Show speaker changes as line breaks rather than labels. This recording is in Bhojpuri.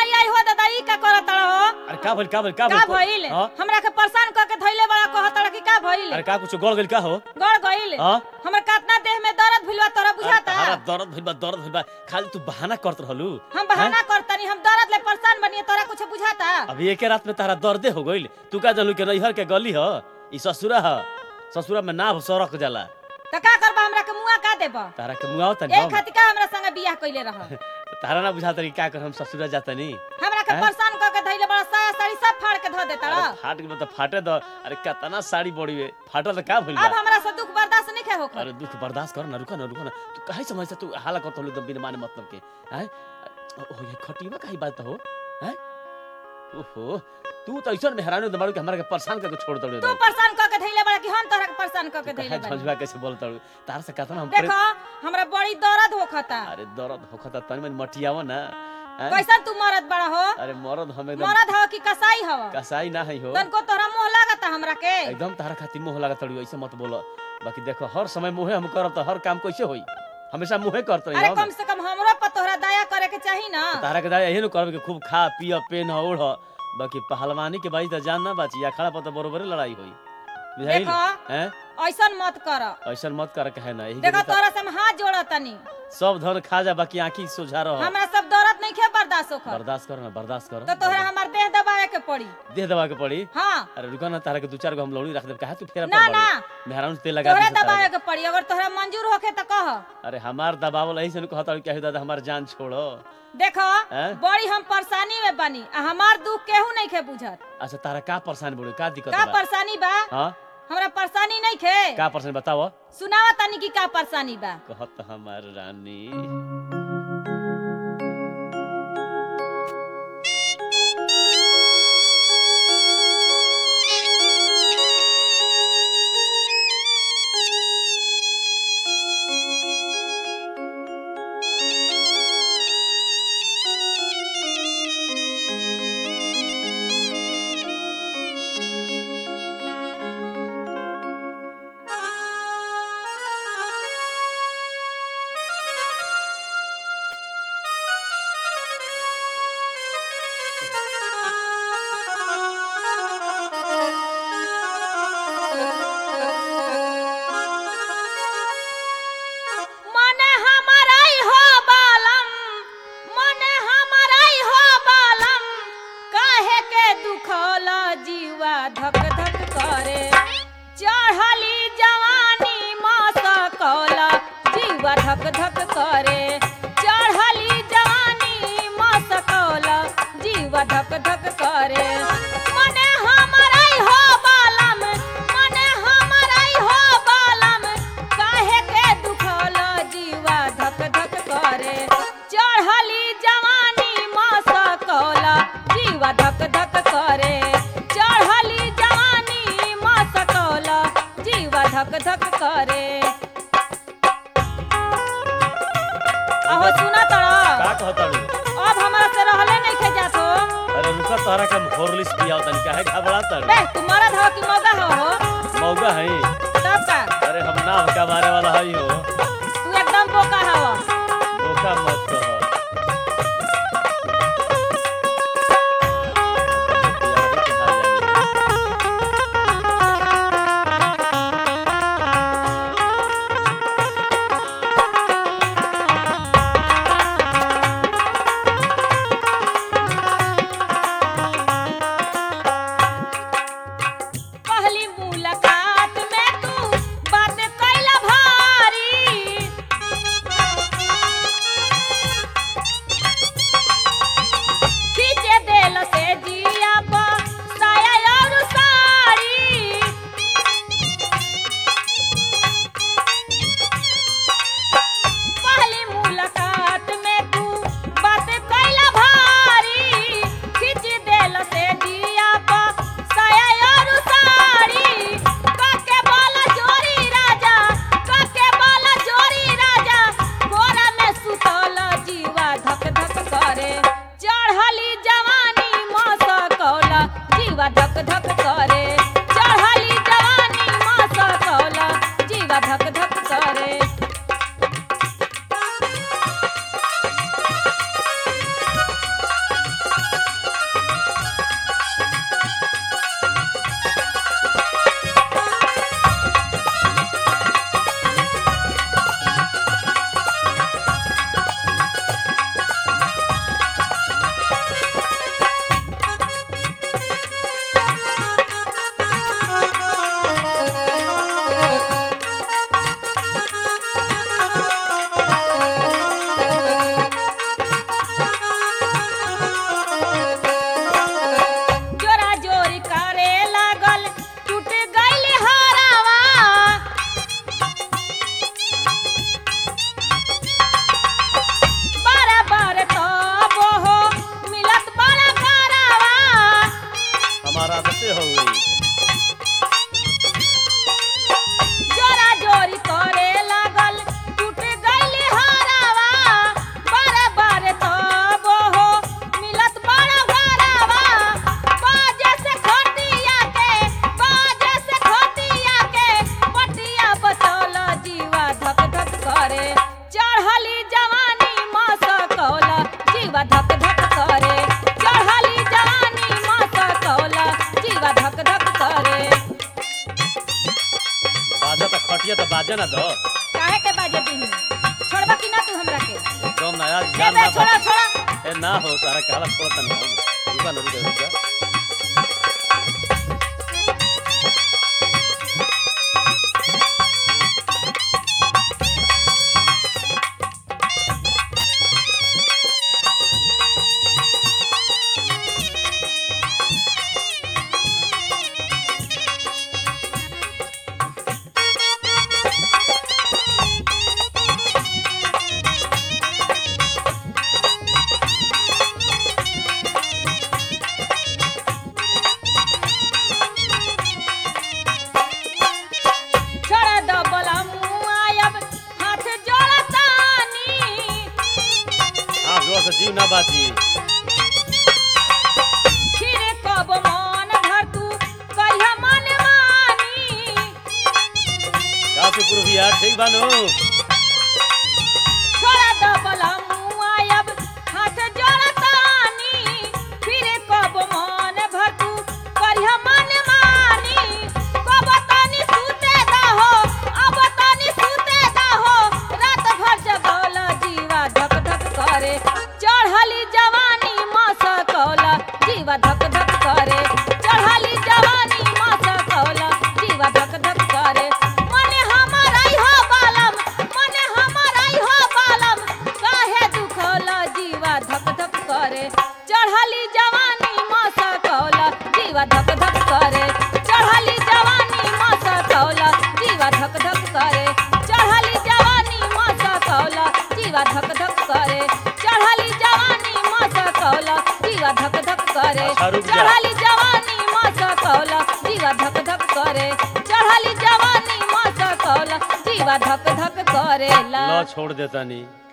आई आई हो दादा ई का करत हो
अरे का भइल का भइल का
का भइल
हाँ?
हमरा के परेशान क के धइले बड़ा कहत कि का भइल
अरे का कुछ गड़ गइल का हो
गड़ गइल
हाँ?
हमर कितना देह में दर्द भइलवा तोरा बुझाता
अरे दर्द भइल बा दर्द भइल बा खाली तू बहाना करत रहलू
हम बहाना करतनी हम दर्द ले परेशान बनिए तोरा कुछ बुझाता
अभी एके रात में तारा दर्दे हो गइल तू का जानू के नैहर के गली ह ई ससुरा ह ससुरा में नाभ सरक जाला
त का करबा हमरा के मुआ का देबा
तारा के मुआव तनी
ए
हम
खातिर का हमरा संगे बियाह कइले रह
तारा ना बुझाता कि का कर हम ससुरा जातनी
हमरा के
हैं?
परेशान क के धइले बड़ा साया साड़ी सब फाड़ के धो देता
अरे फाट गइल त फाटे द अरे कितना साड़ी बड़ी वे फाटल त का भइल
अब
बा
हमरा से दुख बर्दाश्त नहीं के होकर
अरे दुख बर्दाश्त कर ना रुका ना रुका ना तू काहे समझ से तू हाला करत हलू एकदम बिना माने मतलब के हैं ओ ये खटीवा काहे बात हो हैं ओहो तू तो ऐसा मेहरानी दबाड़ू के हमरा के परेशान करके छोड़ दड़ू
तू परेशान क के धइले बड़ा कि हम तोरा के परेशान क के धइले
काहे
बड़ा
झंझवा कैसे बोलत हलू तार से कहता ना हम
देखो हमरा बड़ी दर्द होखता
अरे दर्द होखता तनी मन मटियाव ना हैं?
कैसन तू मरद बड़ा हो
अरे मरद हम एकदम
मरद हो कि कसाई हो
कसाई ना है हो
तनको तोरा मोह लागता हमरा के
एकदम तारा खातिर मुंह लागत तड़ू ऐसे मत बोलो बाकी देखो हर समय मुंहे हम करब तो हर काम कैसे होई हमेशा मुंहे करत रही
अरे
हम
कम से कम हमरो पर तोहरा दया करे के चाही ना
तारा के दादा यही न करब कि खूब खा पिय पेन ओढ़ बाकी पहलवानी के बाई तो जान ना बाची अखाड़ा पर तो बरोबर लड़ाई होई बुझाइल
देखो
हैं
ऐसन मत कर
ऐसा मत कर कहे ना यही
देखो
के तो
तोरा से हम हाथ जोड़तनी
सब धन खा जा बाकी आंखी सोझा रह
हमरा सब दर्द नहीं खे बर्दाश्त होकर
बर्दाश्त कर ना बर्दाश्त कर
तो तोहरा हमार देह दबावे के पड़ी
देह दबा के पड़ी
हाँ
अरे रुका ना तारा के दू चार गो हम लौड़ी रख देब काहे तू फेरा
ना
पर
ना
बड़ी मेहरान से तेल लगा
तोहरा
दी से तारा
दबावे के पड़ी अगर तोहरा मंजूर होखे तो कह
के। अरे हमार दबावल ऐसे न कहता कि दादा हमार जान छोड़ो
देखो
हैं?
बड़ी हम परेशानी में बनी आ हमार दुख केहू नहीं खे बुझत
अच्छा तारा का परेशान बोले का दिक्कत
का
बा
परेशानी बा
हां
हमरा परेशानी नहीं खे
का परेशान बताओ
सुनावा तनी की का परेशानी बा
कहत हमार रानी
मने हमाराई हो बालम मने हमाराई हो बालम काहे के दुखल जीवा धक धक करे चढ़ली जवानी मसकल जीवा धक धक करे चढ़ली जवानी मसकल जीवा धक धक करे मने हमाराई हो बालम मने हमाराई हो बालम काहे के दुखल जीवा धक धक करे चढ़ली जवानी मसकल जीवा धक धक करे चढ़ली जवानी मसकल जीवा धक धक करे अहो सुना तड़ा
का कहत
अब हमरा से रहले नहीं खे जात हो
अरे रुका तोहरा के हम हॉर्लिक्स पियाव तनी काहे घबरा तर
बे तू मरद हो कि मौगा हो हो
मौगा है
तब का
अरे हम नाव का मारे वाला हई हो
तू एकदम बोका हवा
धोखा मत कह
पहली मुलाकात में तू बात कैला भारी
बाजे ना दो
काहे के बाजे दी छोड़बा कि ना तू हमरा के
एकदम ना यार
ए
जान
बे
ना
छोड़ा
बा-
छोड़ा
ए ना हो तारा काला छोड़ता नहीं हो रुका ना रुका रुका
छोड़ा दो बोला मुआयब हाथ जोड़तानी
हाँ जोर से जीव ना बाची
फिर कब मन धर तू कहिया मन मानी
काफी पूर्व यार ठीक बानो
छोड़ा दो बोला मुआयब हाथ जोड़तानी फिर कब मन भर तू कहिया मन मानी कब तनी सुते दहो अब तनी सुते दहो रात भर जगल जीवा धक धक करे चढ़ली जवानी मसकौल जीवा धक धक करे चढ़ली जवानी मसकौल जीवा धक धक करे मने हमर आई हो बालम मने हमर आई हो बालम काहे दुखल जीवा धक धक करे चढ़ली जवानी मसकौल जीवा धक धक करे चढ़ली जवानी मसकौल जीवा धक धक करे चढ़ली जवानी मसकौल जीवा धक धक करे चढ़ली जवानी मसकौल जीवा धक धक करे
अच्छा, रुक जा।
चढ़ली जवानी मसकौल जीवा धक धक करे चढ़ली जवानी मसकौल जीवा धक धक करेला
लो छोड़ देता नहीं